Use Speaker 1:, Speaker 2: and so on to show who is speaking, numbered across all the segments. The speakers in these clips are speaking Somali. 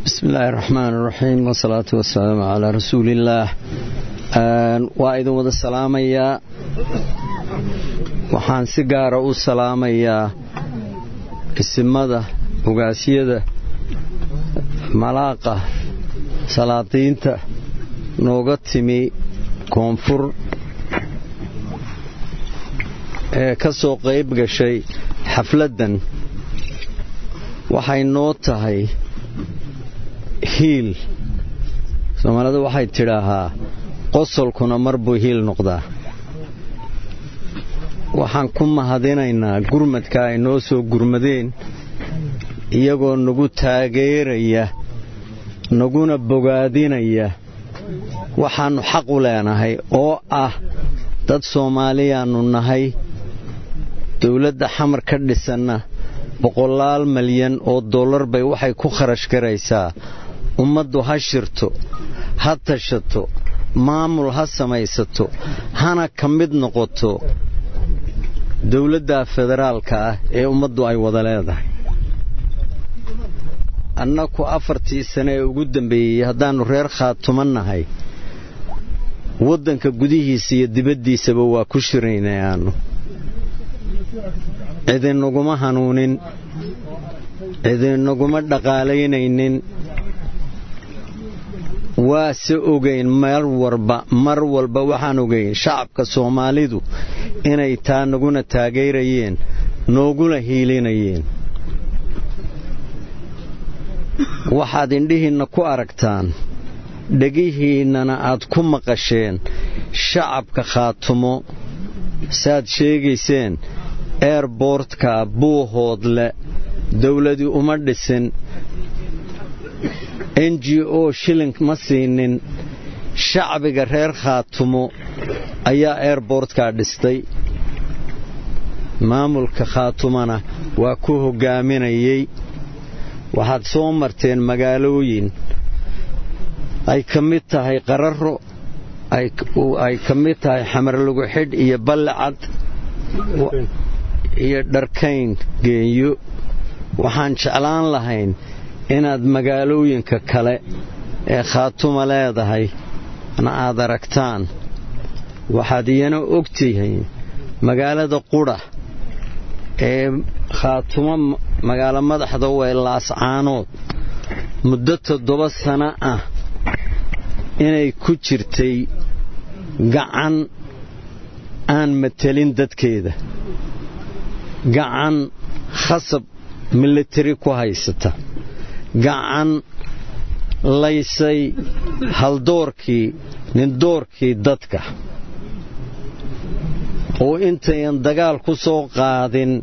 Speaker 1: bismi illaahi raxmaan raxiim wasalaatu wasalaamu calaa rasuuliillaah waa idin wada salaamayaa waxaan si gaara u salaamayaa isimada ogaasyada malaaqa salaadiinta nooga timi koonfur ee ka soo qayb gashay xafladdan waxay noo tahay hiil soomaalida waxay tidhaahaa qosolkuna mar buu hiil noqdaa waxaan ku mahadinaynaa gurmadka ay noo soo gurmadeen iyagoo nagu taageeraya naguna bogaadinaya waxaannu xaq u leenahay oo ah dad soomaaliyaannu nahay dawladda xamar ka dhisanna boqolaal malyan oo dollar bay waxay ku kharash garaysaa ummaddu ha shirto ha tashato maamul ha samaysato hana ka mid noqoto dawladda federaalka ah ee ummaddu ay wada leedahay annaku afartii sane ee ugu dambeeyey haddaannu reer khaatuma nahay waddanka gudihiisa iyo dibaddiisaba waa ku shiraynay aannu cidinaguma hanuunin cidinaguma dhaqaalaynaynin waase ogayn mar warba mar walba waxaan ogayn shacabka soomaalidu inay taa naguna taageerayeen nooguna hiilinayeen waxaad indhihiinna ku aragtaan dhegihiinnana aad ku maqasheen shacabka khaatumo saaad sheegayseen eerboortka buuhoodle dawladii uma dhisin n g o shilling ma siinin shacbiga reer khaatumo ayaa eerboortkaa dhistay maamulka khaatumana waa ku hoggaaminayey waxaad soo marteen magaalooyin ay ka mid tahay qararo ay ka mid tahay xamarlagu xidh iyo ballicad iyo dharkayn geenyo waxaan jeclaan lahayn inaad magaalooyinka kale ee khaatuma leedahay na aad aragtaan waxaad iyana og tihiin magaalada qudha ee khaatumo magaalo madaxda way laascaanood muddo toddoba sano ah inay ku jirtay gacan aan matelin dadkeeda gacan khasab militari ku haysata gacan laysay haldoorkii nindoorkii dadka oo intayan dagaal ku soo qaadin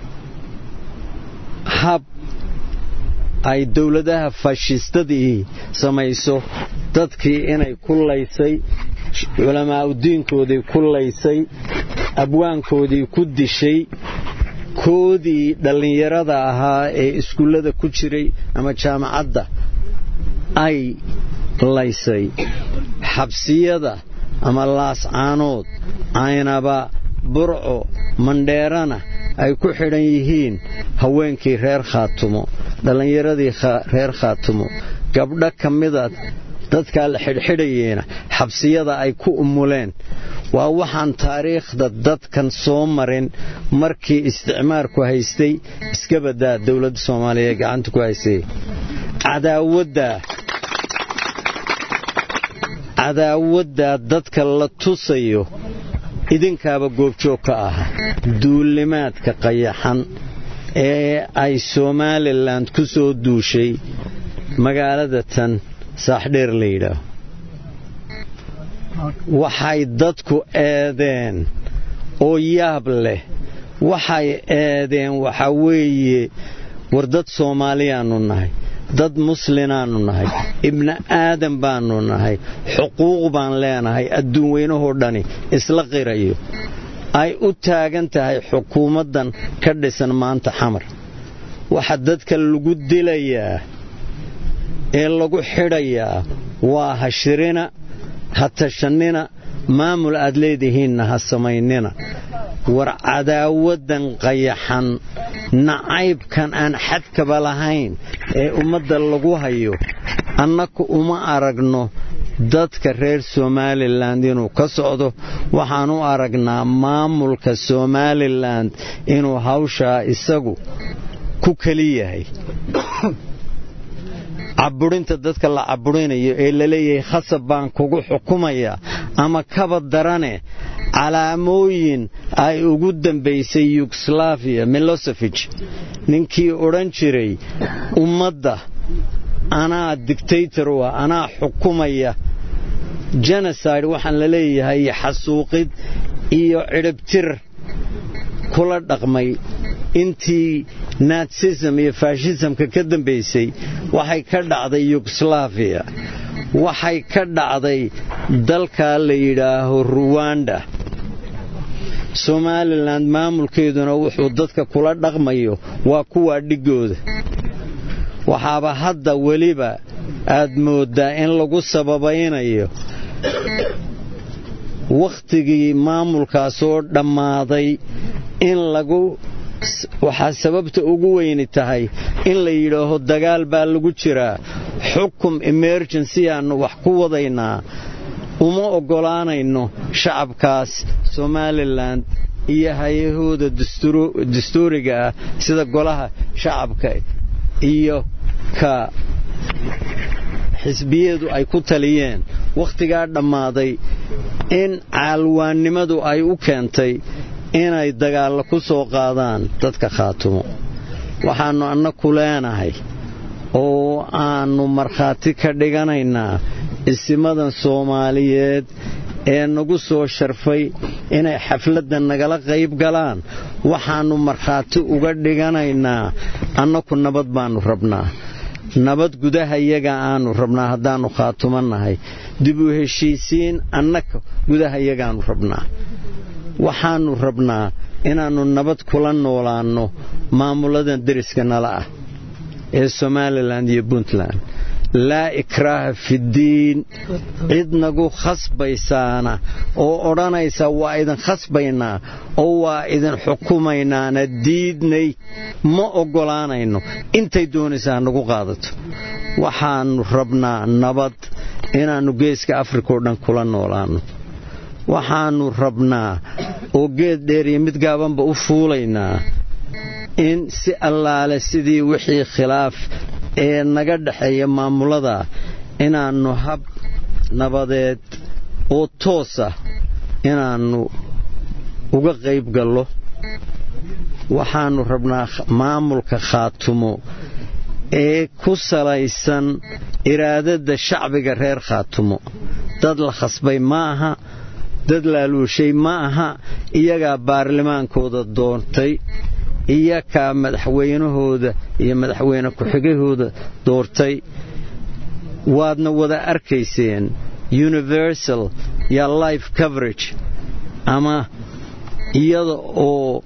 Speaker 1: hab ay dawladaha faashistadii samayso dadkii inay ku laysay culamaa'udiinkoodii ku laysay abwaankoodii ku dishay koodii dhallinyarada ahaa ee iskuullada ku jiray ama jaamacadda ay laysay xabsiyada ama laascaanood caynaba burco mandheerana ay ku xidhan yihiin haweenkii reer khaatumo dhallinyaradii reer khaatumo gabdho ka mida dadkaa la xidhxidhayeena xabsiyada ay ku umuleen waa waxaan taariikhda dadkan soo marin markii isticmaarku haystay iska badaa dowladda soomaaliya ee gacanta ku haystay cadaawaddaa cadaawaddaa dadka la tusayo idinkaaba goobjoog ka aha duulimaadka qayaxan ee ay somalilan ku soo duushay magaalada tan saaxdheer la yidhaaho waxay dadku eedeen oo yaab leh waxay eedeen waxaa weeye war dad soomaaliyaannu nahay dad muslinaannu nahay ibni aadan baannu nahay xuquuq baan leenahay adduun weynahoo dhani isla qirayo ay u taagan tahay xukuumaddan ka dhisan maanta xamar waxa dadka lagu dilayaa ee lagu xidhayaa waa ha shirina ha tashannina maamul aad leedihiinna ha samaynina war cadaawaddan qayaxan nacaybkan aan xadkaba lahayn ee ummadda lagu hayo annaku uma aragno dadka reer somalilan inuu ka socdo waxaan u aragnaa maamulka somalilan inuu hawshaa isagu ku keli yahay caburinta dadka la caburinayo ee laleeyahay khasab baan kugu xukumaya ama kaba darane calaamooyin ay ugu dambaysay yugoslaviya milosevich ninkii odhan jiray ummadda anaa dictator u ah anaa xukumaya geneside waxaan la leeyahay xasuuqid iyo cidhibtir kula dhaqmay intii natsism iyo fashisamka ka dambaysay waxay ka dhacday yugoslaviya waxay ka dhacday dalkaa la yidhaaho ruwanda somalilan maamulkeeduna wuxuu dadka kula dhaqmayo waa kuwaa dhigooda waxaaba hadda weliba aad mooddaa in lagu sababaynayo wakhtigii maamulkaasoo dhammaaday in lagu waxaa sababta ugu weyni tahay in la yidhaaho dagaal baa lagu jiraa xukum emergency aannu wax ku wadaynaa uma oggolaanayno shacabkaas somalilan iyo hay-ahooda dastuuriga ah sida golaha shacabka iyo ka xisbiyadu ay ku taliyeen wakhtigaa dhammaaday in caalwaannimadu ay u keentay inay dagaallo ku soo qaadaan dadka khaatumo waxaannu annaku leenahay oo aannu markhaati ka dhiganaynaa isimadan soomaaliyeed ee nagu soo sharfay inay xafladda nagala qayb galaan waxaannu markhaati uga dhiganaynaa annaku nabad baannu rabnaa nabad gudaha iyaga aannu rabnaa haddaannu khaatumo nahay dib u heshiisiin annaka gudaha iyagaannu rabnaa waxaannu rabnaa inaannu nabad kula noolaanno maamuladan deriska nala ah ee somalilan iyo puntland laa ikraaha fiddiin cid nagu khasbaysaana oo odhanaysa waa idin khasbaynaa oo waa idin xukumaynaana diidnay ma oggolaanayno intay doonaysaa nagu qaadato waxaannu rabnaa nabad inaannu geeska afrika oo dhan kula noolaanno waxaannu rabnaa oo geed dheer iyo mid gaabanba u fuulaynaa in si allaale sidii wixii khilaaf ee naga dhexeeya maamulada inaannu hab nabadeed oo toosa inaannu uga qayb gallo waxaannu rabnaa maamulka khaatumo ee ku salaysan iraadada shacbiga reer khaatumo dad la khasbay ma aha dad laaluushay ma aha iyagaa baarlamaankooda doontay iyakaa madaxweynahooda iyo madaxweyne ku-xigahooda doortay waadna wada arkayseen universal ya life coverage ama iyada oo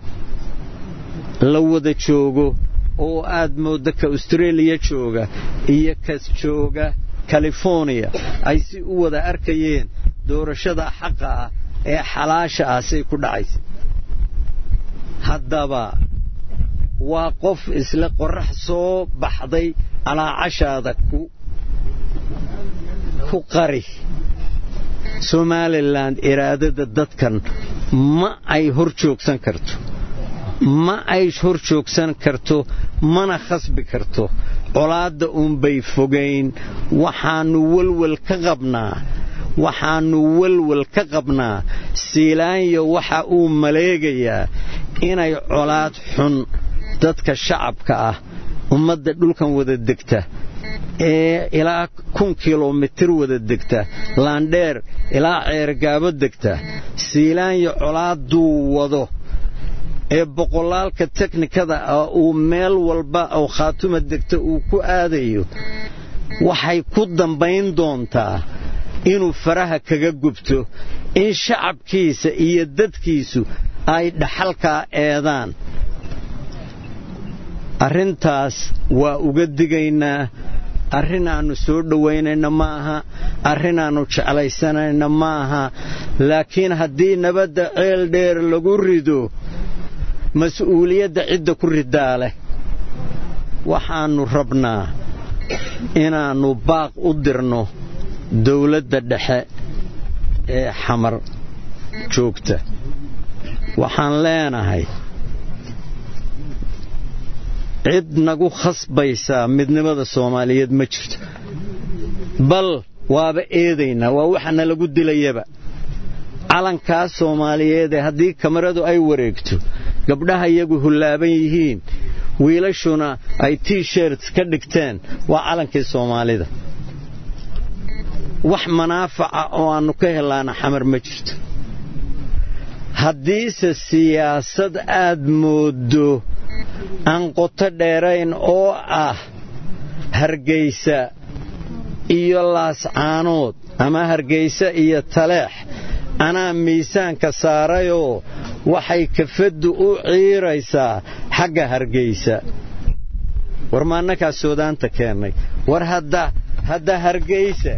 Speaker 1: la wada joogo oo aad moodda ka austraeliya jooga iyo kas jooga californiya ay si u wada arkayeen doorashada xaqa ah ee xalaasha ah say ku dhacaysa haddaba waa qof isla qorrax soo baxday alaacashaada ku qari somalilan iraadada dadkan ma ay hor joogsan karto ma ay hor joogsan karto mana khasbi karto colaadda uunbay fogayn waxaannu welwel ka qabnaa waxaannu welwel ka qabnaa siilaanyo waxa uu maleegayaa inay colaad xun dadka shacabka ah ummadda dhulkan wada degta ee ilaa kun kilomitir wada degta laandheer ilaa ceergaabo degta siilaanyo colaadduu wado ee boqolaalka teknikada ah uu meel walba oo khaatuma degta uu ku aadayo waxay ku dambayn doontaa inuu faraha kaga gubto in shacabkiisa iyo dadkiisu ay dhaxalkaa eedaan arrintaas waa uga digaynaa arrin aannu soo dhowaynayna ma aha arrin aannu jeclaysanayna ma aha laakiin haddii nabadda ceel dheer lagu rido mas-uuliyadda cidda ku ridaa leh waxaannu rabnaa inaannu baaq u dirno dawladda dhexe ee xamar joogta waxaan leenahay cid nagu khasbaysaa midnimada soomaaliyeed ma jirto bal waaba eedaynaa waa waxana lagu dilayaba calankaa soomaaliyeedee haddii kamaradu ay wareegto gabdhaha iyagu hullaaban yihiin wiilashuna ay t-shirts ka dhigteen waa calankii soomaalida wax manaafaca oo aannu ka helaana xamar ma jirto haddiise siyaasad aad mooddo aan qoto dheerayn oo ah hargaysa iyo laascaanood ama hargaysa iyo taleex anaa miisaanka saarayoo waxay kafaddu u ciiraysaa xagga hargaysa war maannakaa soodaanta keennay war hadda hadda hargaysa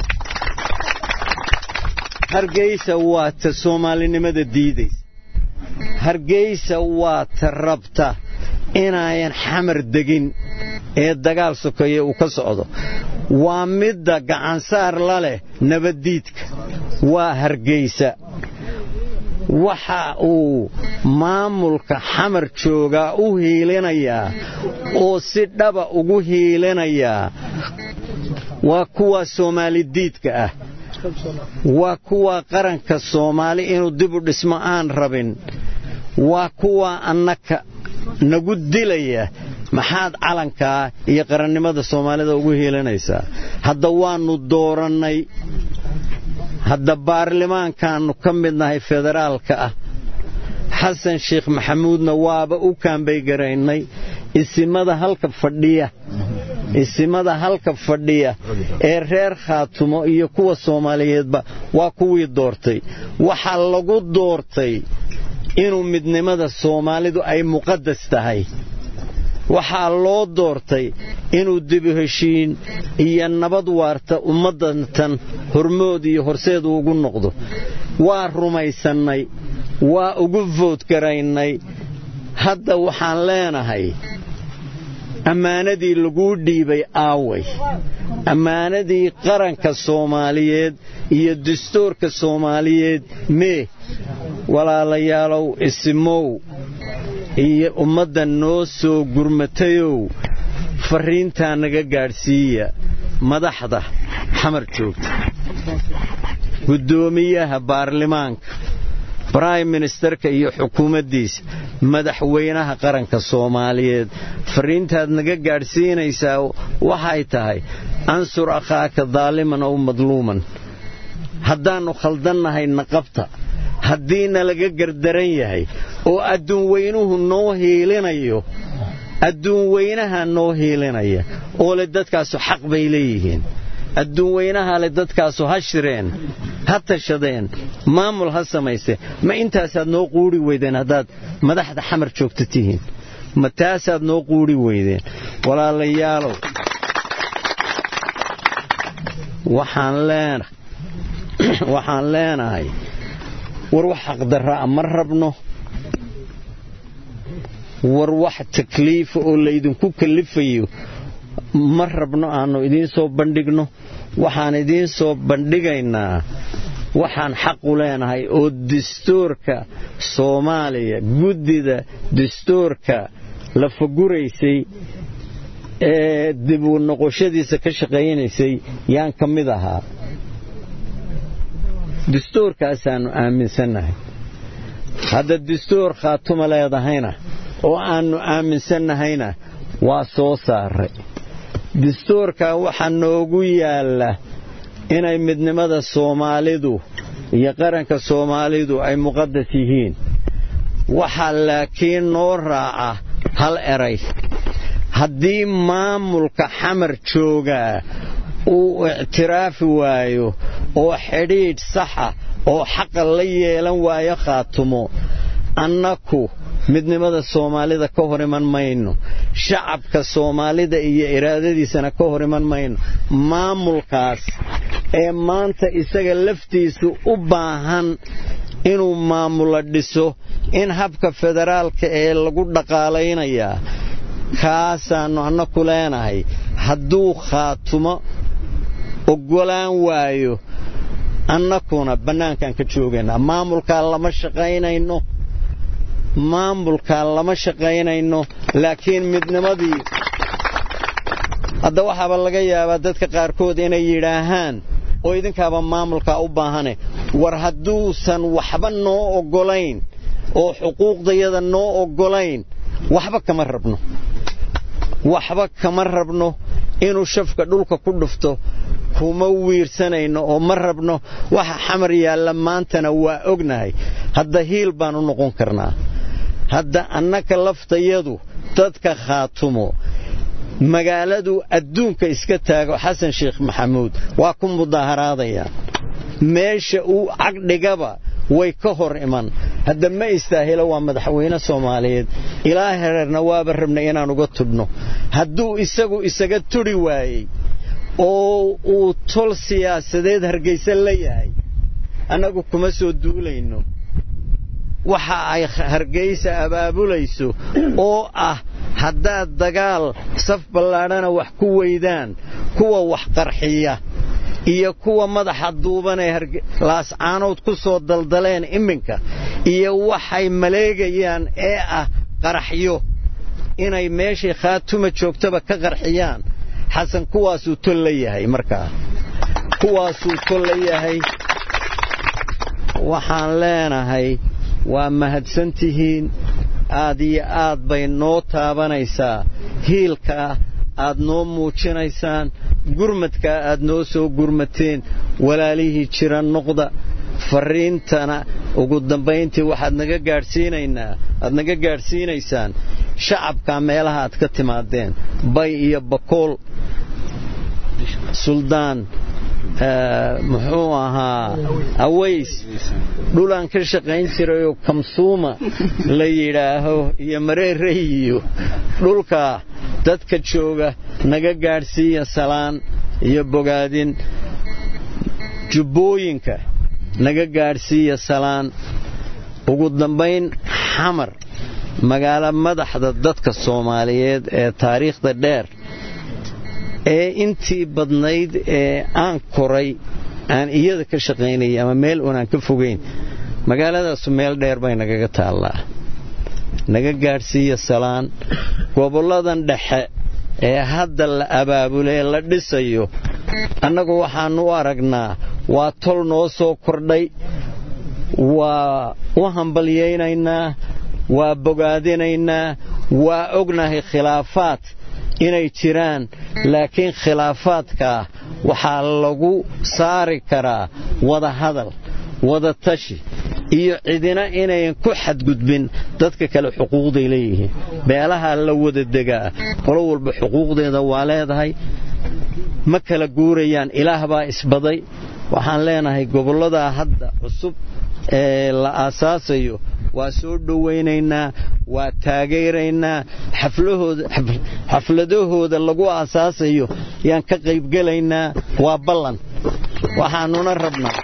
Speaker 1: hargaysa waa ta soomaalinimada diidaysa hargaysa waa ta rabta inaayan xamar degin ee dagaal sokeeye uu ka socdo waa midda gacansaar la leh nabaddiidka waa hargaysa waxa uu maamulka xamar joogaa u hiilinayaa oo si dhaba ugu hiilinayaa waa kuwa soomaalidiidka ah waa kuwa qaranka soomaali inuu dib u dhismo aan rabin waa kuwa annaka nagu dilaya maxaad calankaa iyo qarannimada soomaalida ugu hiilinaysaa hadda waannu doorannay hadda baarlamaankaannu ka midnahay federaalka ah xasan sheekh maxamuudna waaba u kaambaygaraynay isimada halka fadhiya isimada halka fadhiya ee reer khaatumo iyo kuwa soomaaliyeedba waa kuwii doortay waxaa lagu doortay inuu midnimada soomaalidu ay muqadas tahay waxaa loo doortay inuu dibu heshiin iyo nabad waarta ummaddantan hormood iyo horseed ugu noqdo waa rumaysannay waa ugu foodgaraynay hadda waxaan leenahay ammaanadii laguu dhiibay aaway ammaanadii qaranka soomaaliyeed iyo dastuurka soomaaliyeed mee walaalayaalow isimow iyo ummadda noo soo gurmatayow farriintaa naga gaadhsiiya madaxda xamar joogta guddoomiyaha baarlamaanka brime ministerka iyo xukuumaddiisa madaxweynaha qaranka soomaaliyeed farriintaad naga gaadhsiinaysaa waxay tahay ansur akhaaka daaliman ow madluuman haddaannu khaldannahay naqabta haddiina laga gardaran yahay oo adduunweynuhu noo hiilinayo adduunweynaha noo hiilinaya oo le dadkaasu xaq bay leeyihiin adduunweynaha le dadkaasu ha shireen ha tashadeen maamul ha samayse ma intaasaad noo quudhi weydeen haddaad madaxda xamar joogta tihiin ma taasaad noo quudhi weydeen walaalayaalow waxaan leenahay war wax xaqdarraa ma rabno war wax takliifa oo laydinku kallifayo ma rabno aannu idiin soo bandhigno waxaan idiin soo bandhigaynaa waxaan xaqu leenahay oo dastuurka soomaaliya guddida dastuurka la faguraysay ee dib u noqoshadiisa ka shaqaynaysay yaan ka mid ahaa dastuurkaasaannu aaminsannahay hadda dastuur khaatuma leedahayna oo aannu aaminsannahayna waa soo saaray dastuurkaa waxaa noogu yaalla inay midnimada soomaalidu iyo qaranka soomaalidu ay muqadas yihiin waxaa laakiin noo raaca hal eray haddii maamulka xamar joogaa uu ictiraafi waayo oo xidhiidh saxa oo xaqa la yeelan waayo khaatumo annaku midnimada soomaalida ka hor iman mayno shacabka soomaalida iyo iraadadiisana ka hor iman mayno maamulkaas ee maanta isaga laftiisu u baahan inuu maamulo dhiso in habka federaalka ee lagu dhaqaalaynayaa kaasaannu annaku leenahay hadduu khaatumo oggolaan waayo annakuna bannaankaan ka joogaynaa maamulkaa lama shaqaynayno maamulkaa lama shaqaynayno laakiin midnimadii hadda waxaaba laga yaabaa dadka qaarkood inay yidhaahaan oo idinkaaba maamulkaa u baahane war hadduusan waxba noo oggolayn oo xuquuqdayada noo oggolayn waxba kama rabno waxba kama rabno inuu shafka dhulka ku dhufto kuma wiirsanayno oo ma rabno waxa xamar yaalla maantana waa ognahay hadda hiil baan u noqon karnaa hadda annaka laftayadu dadka khaatumo magaaladu adduunka iska taago xasan sheekh maxamuud waa ku mudaaharaadayaan meesha uu cagdhigaba way ka hor iman hadda ma istaahilo waa madaxweyne soomaaliyeed ilaa hereerna waaba rabnay inaan uga tudhno hadduu isagu isaga tudhi waayey oo uu tol siyaasadeed hargaysa la yahay annagu kuma soo duulayno waxa ay hargaysa abaabulayso oo ah haddaad dagaal saf ballaadhana wax ku weydaan kuwa wax qarxiya iyo kuwa madaxa duuban ee laascaanood ku soo daldaleen iminka iyo waxay maleegayaan ee ah qaraxyo inay meeshay khaatuma joogtaba ka qarxiyaan xasan kuwaasuu tol la yahay markaa kuwaasuu tol la yahay waxaan leenahay waa mahadsantihiin aad iyo aad bay noo taabanaysaa hiilkaa aad noo muujinaysaan gurmadkaa aad noo soo gurmateen walaalihii jira noqda farriintana ugu dambayntii waxaad naga gaadhsiinaynaa aad naga gaadhsiinaysaan shacabkaa meelaha aad ka timaadeen bay iyo bakool suldaan muxuu ahaa aways dhulaan ka shaqayn jirayoo kamsuuma la yidhaaho iyo mareerey iyo dhulkaa dadka jooga naga gaadhsiiya salaan iyo bogaadin jubbooyinka naga gaadhsiiya salaan ugu dambayn xamar magaalo madaxda dadka soomaaliyeed ee taariikhda dheer ee intii badnayd ee aan koray aan iyada ka shaqaynayay ama meel unaan ka fogayn magaaladaasu meel dheer bay nagaga taallaa naga gaadhsiiya salaan gobolladan dhexe ee hadda la abaabulee la dhisayo annagu waxaannu u aragnaa waa tol noo soo kordhay waa u hambalyaynaynaa waa bogaadinaynaa waa ognahay khilaafaad inay jiraan laakiin khilaafaadkaa waxaa lagu saari karaa wada hadal wada tashi iyo cidina inayan ku xadgudbin dadka kale xuquuqday leeyihiin beelaha la wada degaa qolo walba xuquuqdeeda waa leedahay ma kala guurayaan ilaah baa isbaday waxaan leenahay gobolladaa hadda cusub ee la aasaasayo waa soo dhowaynaynaa waa taageeraynaa xafladahooda lagu aasaasayo yaan ka qaybgelaynaa waa ballan waxaannuna rabnaa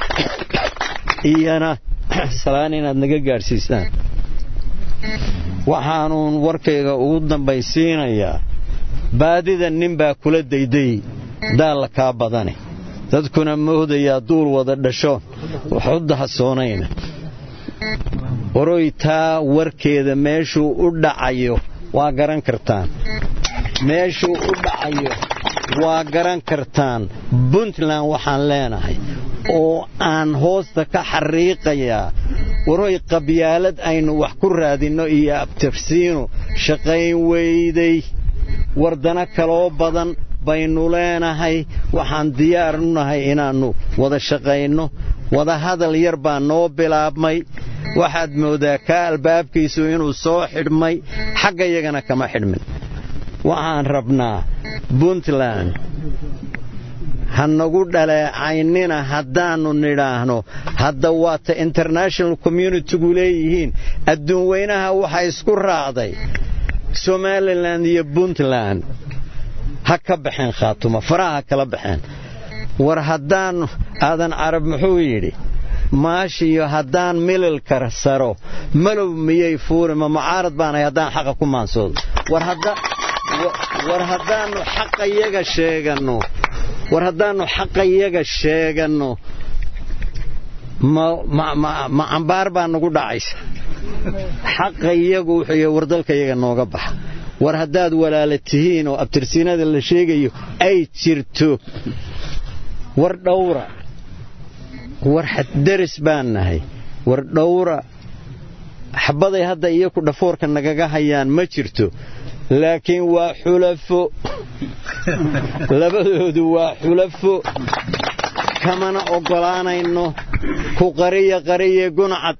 Speaker 1: iyana salaan inaad naga gaadhsiisaan waxaanuun warkayga ugu dambaysiinayaa baadida nin baa kula dayday daalla kaa badane dadkuna moodayaa duul wada dhashoon waxu dahasoonayna waroy taa warkeeda meeshuu u dhacayo waa garan kartaan meeshuu u dhacayo waa garan kartaan puntland waxaan leenahay oo aan hoosta ka xariiqayaa waroy qabyaalad aynu wax ku raadinno iyo abtirsiino shaqayn weyday wardano kaloo badan baynu leenahay waxaan diyaar u nahay inaannu wada shaqayno wada hadal yar baa noo bilaabmay waxaad moodaa kaa albaabkiisu inuu soo xidhmay xagga yagana kama xidhmin waxaan rabnaa puntland ha nagu dhaleecaynina haddaannu nidhaahno hadda waata international communitigu leeyihiin adduun weynaha waxa isku raacday somalilan iyo puntland ha ka baxeen khaatuma faraha ha kala baxeen war haddaan aadan carab muxuu yidhi
Speaker 2: maashiyo haddaan mililka saro malow miyay fuuri ma mucaarad baanahay haddaan xaqa ku maansoodo war haddaannu xaqayaga sheeganno war haddaannu xaqayaga sheeganno ma cambaar baa nagu dhacaysa xaqa iyagu wuxuu war dalkayaga nooga baxa war haddaad walaala tihiin oo abtirsiinada la sheegayo ay jirto war dhawra war xaddaris baan nahay war dhawra xabbaday hadda iyaku dhafoorka nagaga hayaan ma jirto laakiin waa xulafo labadoodu waa xulafo kamana oggolaanayno ku qariya qariye guncad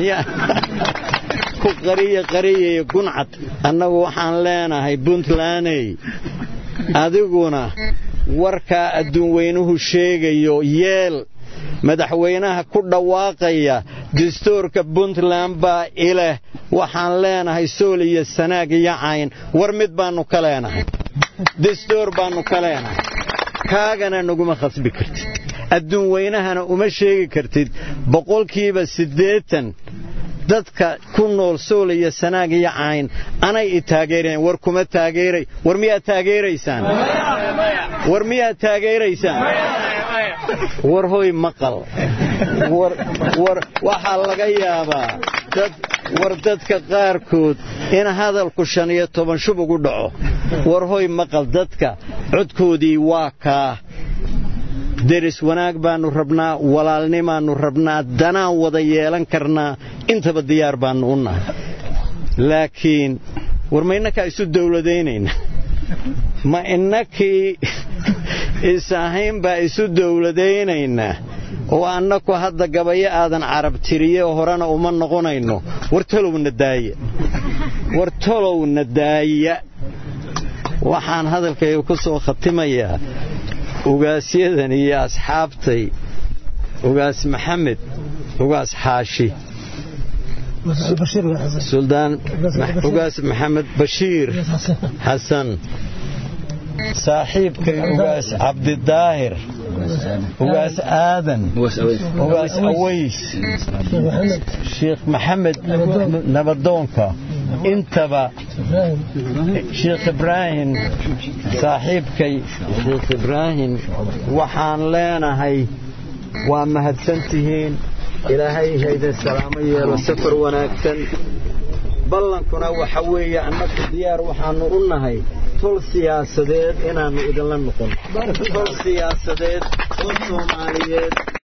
Speaker 2: ku qariya qariye guncad annagu waxaan leenahay puntlandey adiguna warkaa adduun weynuhu sheegayo yeel madaxweynaha ku dhawaaqaya dastuurka puntland baa ileh waxaan leenahay sool iyo sanaag iyo cayn war mid baannu ka leenahay dastuur baannu ka leenahay kaagana naguma khasbi kartid adduun weynahana uma sheegi kartid boqolkiiba siddeetan dadka ku nool sool iyo sanaag iyo cayn anay i taageereen war kuma taageeray war miyaad taageeraysaan war miyaad taageeraysaan war hoy maqal war waxaa laga yaabaa war dadka qaarkood in hadalku shan iyo toban shub ugu dhaco war hoy maqal dadka codkoodii waa kaa deris wanaag baannu rabnaa walaalnimaannu rabnaa danaan wada yeelan karnaa intaba diyaar baannu u nahay laakiin war ma innakaa isu dawladaynayna ma innakii is-ahayn baa isu dawladaynaynaa oo annaku hadda gabayo aadan carab tiriye horena uma noqonayno war tolowna daaya war tolowna daaya waxaan hadalkayga ku soo khatimayaa ugaasyadan iyo asxaabtay ugaas maxamed ugaas xaashi suldaan ugaas maxamed bashiir xasan saaxiibkay ugaas cabdidaahir ugaas aadan ugaas aways sheekh maxamed nabadoonka intaba sheekh ibraahim saaxiibkay sheekh ibraahim waxaan leenahay waa mahadsantihiin ilaahay haydin salaamo yeelo safar wanaagsan ballankuna waxa weeye annagu diyaar waxaannu u nahay tol siyaasadeed inaannu idinla noqon tol siyaasadeed oo soomaaliyeed